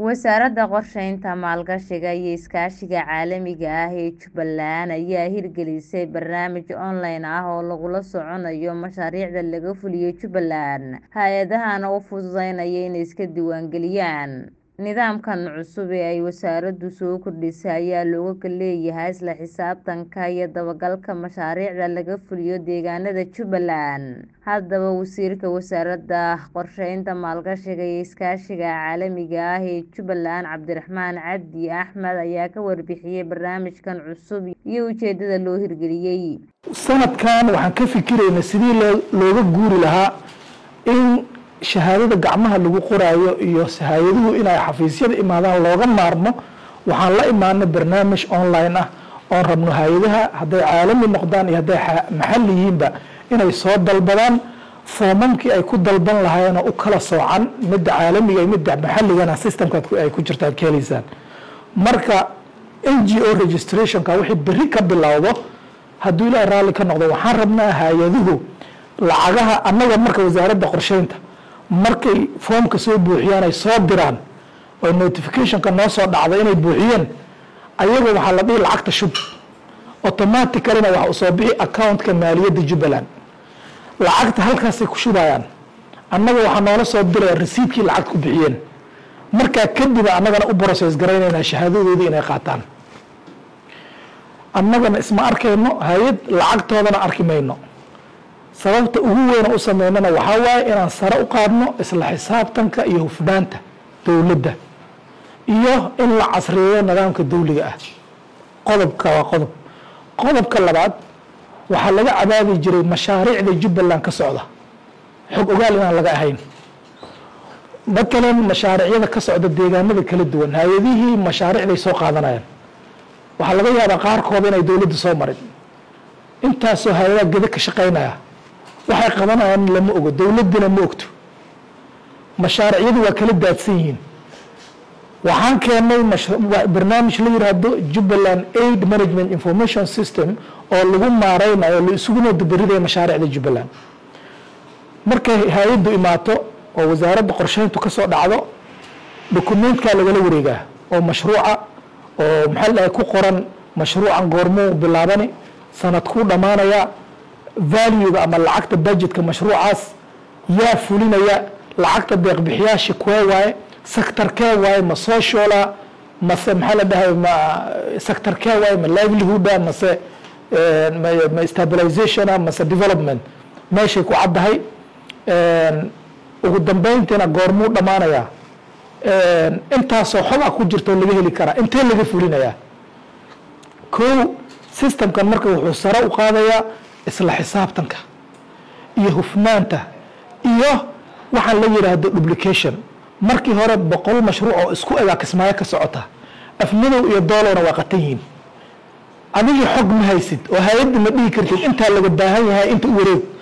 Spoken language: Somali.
Wasaaradda Qorsheynta, Maalgashiga iyo Iskaashiga Caalamiga ah ee Jubbaland ayaa hirgelisay barnaamij online ah oo lagula soconayo mashaariicda laga fuliyo Jubbaland, hay'adahana u fududeynaya inay iska diiwaangeliyaan. Nidaamkan cusub ee ay wasaaraddu soo kordhisay ayaa looga leeyahay isla xisaabtanka iyo dabagalka mashaariicda laga fuliyo deegaanada Jubbaland. Haddaba, Wasiirka Wasaaradda Qorsheynta, Maalgashiga iyo Iskaashiga Caalamiga ah ee Jubbaland, Cabdiraxmaan Cabdi Axmed ayaa ka warbixiyay barnaamijkan cusub iyo ujeedada loo hirgeliyay. sanadkan waxaan ka fikiraynaa sidii looga guuri lahaa in shahaadada gacmaha lagu qoraayo iyo hay-aduhu inay xafiisyada imaadaan looga maarmo waxaan la imaanay barnaamij online ah oon rabno hay-adaha hadday caalami noqdaan iyo hadday maxalli yihiinba inay soo dalbadaan foomamkii ay ku dalban lahaayeen oo u kala soocan midda caalamiga iyo midda maxalligana systemka ay ku jirtaan ka helaysaan marka n g o registrationka wixii berri ka bilowdo hadduu ilaahay raalli ka noqdo waxaan rabnaa hay-aduhu lacagaha annaga marka wasaaradda qorsheynta markay foomka soo buuxiyaan ay soo diraan oo notificationka noo soo dhacda inay buuxiyeen ayaga waxaa la dhihi lacagta shub automaticalina waxa u soo bixi accountka maaliyadda jubbaland lacagta halkaasay ku shubayaan annaga waxaa noola soo diraya resiidkii lacagta ku bixiyeen markaa kadib annagana u process garaynaynaa shahaadadoodii inay qaataan annagana isma arkayno hay-ad lacagtoodana arki mayno sababta ugu weyna u sameynana waxaa waaye inaan sare u qaadno isla xisaabtanka iyo hufnaanta dowladda iyo in la casriyeeyo nidaamka dawliga ah qodobka waa qodob qodobka labaad waxaa laga cabaadi jiray mashaariicda jubbaland ka socda xog ogaal inaan laga ahayn matalan mashaariicyada ka socda deegaanada kala duwan hay-adihii mashaariicday soo qaadanayaan waxaa laga yaabaa qaarkooda inay dowladda soo marin intaasoo hay-adaha geda ka shaqeynaya waxay qabanayaan lama ogo dowladdina ma ogto mashaaricyadu waa kala daadsan yihiin waxaan keenay barnaamij la yiraahdo jubbaland aid management information system oo lagu maareynayo la isuguna dabaridaya mashaariicda jubbaland markay hay-addu imaato oo wasaaradda qorsheyntu ka soo dhacdo dokumentkaa lagala wareegaa oo mashruuca oo maxaa la ku qoran mashruucan goormuu bilaabani sanadkuu dhammaanaya valuega ama lacagta budgetka mashruucaas yaa fulinaya lacagta deeqbixiyaasha kuwee waaye sectorkee waaye ma sociala mase maxaa la dhahay ma sectorkee waaye ma livelihooda mase ma stabilizationa mase development meeshay ku caddahay ugu dambeyntiina goormuu dhammaanayaa intaasoo xogaa ku jirta oo laga heli karaa intee laga fulinayaa kow systemkan marka wuxuu sare u qaadayaa isla xisaabtanka iyo hufnaanta iyo waxaan la yidhaahdo duplication markii hore boqol mashruuc oo isku egaa kismaayo ka socota afmadow iyo doolowna waa qatan yihiin adigii xog ma haysid oo hay-adda ma dhihi kartid intaa laga baahan yahay inta u wareeg